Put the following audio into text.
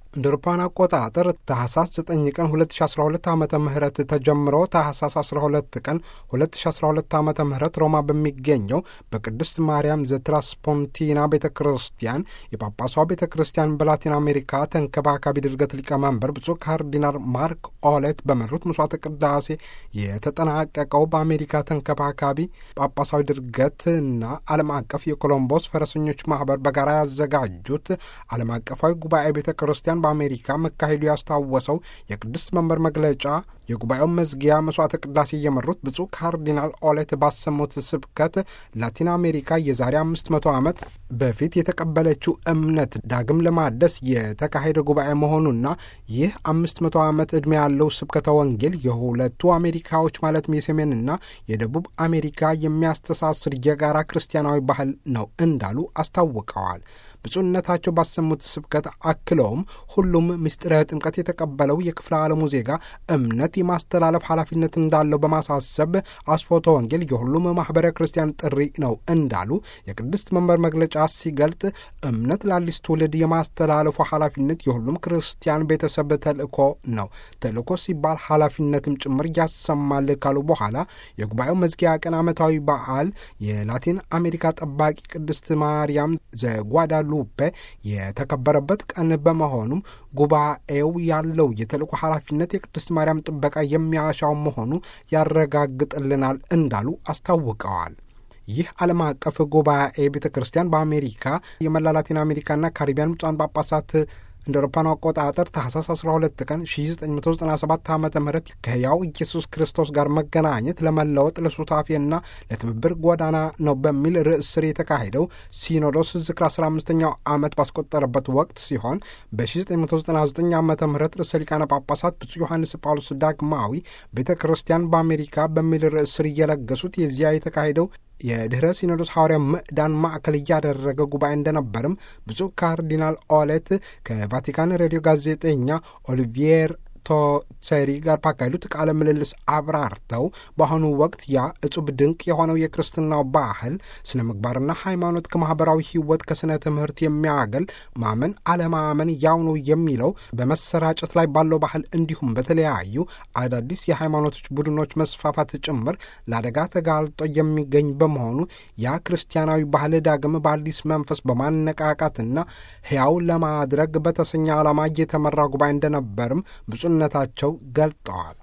እንደ አውሮፓውያን አቆጣጠር ታህሳስ 9 ቀን 2012 ዓ ም ተጀምሮ ታህሳስ 12 ቀን 2012 ዓ ም ሮማ በሚገኘው በቅድስት ማርያም ዘትራስፖንቲና ቤተ ክርስቲያን የጳጳሷ ቤተ ክርስቲያን በላቲን አሜሪካ ተንከባካቢ ድርገት ሊቀመንበር ብፁዕ ካርዲናል ማርክ ኦሌት በመሩት መስዋዕተ ቅዳሴ የተጠናቀቀው በአሜሪካ ተንከባካቢ ጳጳሳዊ ድርገት እና ዓለም አቀፍ የኮሎምቦስ ፈረሰኞች ማህበር በጋራ ያዘጋጁት ዓለም አቀፋዊ ጉባኤ ቤተ ክርስቲያን በአሜሪካ መካሄዱ ያስታወሰው የቅድስት መንበር መግለጫ የጉባኤው መዝጊያ መስዋዕተ ቅዳሴ የመሩት ብፁዕ ካርዲናል ኦሌት ባሰሙት ስብከት ላቲን አሜሪካ የዛሬ አምስት መቶ ዓመት በፊት የተቀበለችው እምነት ዳግም ለማደስ የተካሄደ ጉባኤ መሆኑና ይህ አምስት መቶ ዓመት ዕድሜ ያለው ስብከተ ወንጌል የሁለቱ አሜሪካዎች ማለትም የሰሜንና የደቡብ አሜሪካ የሚያስተሳስር የጋራ ክርስቲያናዊ ባህል ነው እንዳሉ አስታውቀዋል። ብፁዕነታቸው ባሰሙት ስብከት አክለውም ሁሉም ምስጢረ ጥምቀት የተቀበለው የክፍለ ዓለሙ ዜጋ እምነት የማስተላለፍ ኃላፊነት እንዳለው በማሳሰብ አስፎተ ወንጌል የሁሉም ማኅበረ ክርስቲያን ጥሪ ነው እንዳሉ የቅድስት መንበር መግለጫ ሲገልጥ እምነት ለአዲስ ትውልድ የማስተላለፉ ኃላፊነት የሁሉም ክርስቲያን ቤተሰብ ተልእኮ ነው። ተልእኮ ሲባል ኃላፊነትም ጭምር ያሰማል ካሉ በኋላ የጉባኤው መዝጊያ ቀን ዓመታዊ በዓል የላቲን አሜሪካ ጠባቂ ቅድስት ማርያም ዘጓዳሉፔ የተከበረበት ቀን በመሆኑም ጉባኤው ያለው የተልእኮ ኃላፊነት የቅድስት ማርያም ጥበቃ የሚያሻው መሆኑ ያረጋግጥልናል እንዳሉ አስታውቀዋል። ይህ ዓለም አቀፍ ጉባኤ ቤተ ክርስቲያን በአሜሪካ የመላ ላቲን አሜሪካና ካሪቢያን ብፁዓን ጳጳሳት እንደ አውሮፓውያኑ አቆጣጠር ታህሳስ 12 ቀን 1997 ዓ ም ከሕያው ኢየሱስ ክርስቶስ ጋር መገናኘት ለመለወጥ ለሱታፌና ለትብብር ጎዳና ነው በሚል ርዕስ ስር የተካሄደው ሲኖዶስ ዝክር 15ኛው ዓመት ባስቆጠረበት ወቅት ሲሆን በ1999 ዓ ም ርዕሰ ሊቃነ ጳጳሳት ብፁዕ ዮሐንስ ጳውሎስ ዳግማዊ ቤተ ክርስቲያን በአሜሪካ በሚል ርዕስ ስር እየለገሱት የዚያ የተካሄደው የድኅረ ሲኖዶስ ሐዋርያ ምዕዳን ማዕከል እያደረገ ጉባኤ እንደነበርም ብፁዕ ካርዲናል ኦሌት ከቫቲካን ሬዲዮ ጋዜጠኛ ኦሊቪየር ቶሴሪ ጋር ባካሄዱት ቃለ ምልልስ አብራርተው በአሁኑ ወቅት ያ እጹብ ድንቅ የሆነው የክርስትናው ባህል ስነ ምግባርና ሃይማኖት ከማኅበራዊ ሕይወት ከስነ ትምህርት የሚያገል ማመን አለማመን ያው ነው የሚለው በመሰራጨት ላይ ባለው ባህል እንዲሁም በተለያዩ አዳዲስ የሃይማኖቶች ቡድኖች መስፋፋት ጭምር ለአደጋ ተጋልጦ የሚገኝ በመሆኑ ያ ክርስቲያናዊ ባህል ዳግም በአዲስ መንፈስ በማነቃቃትና ሕያው ለማድረግ በተሰኘ ዓላማ እየተመራ ጉባኤ እንደነበርም ብፁዕነታቸው ገልጠዋል።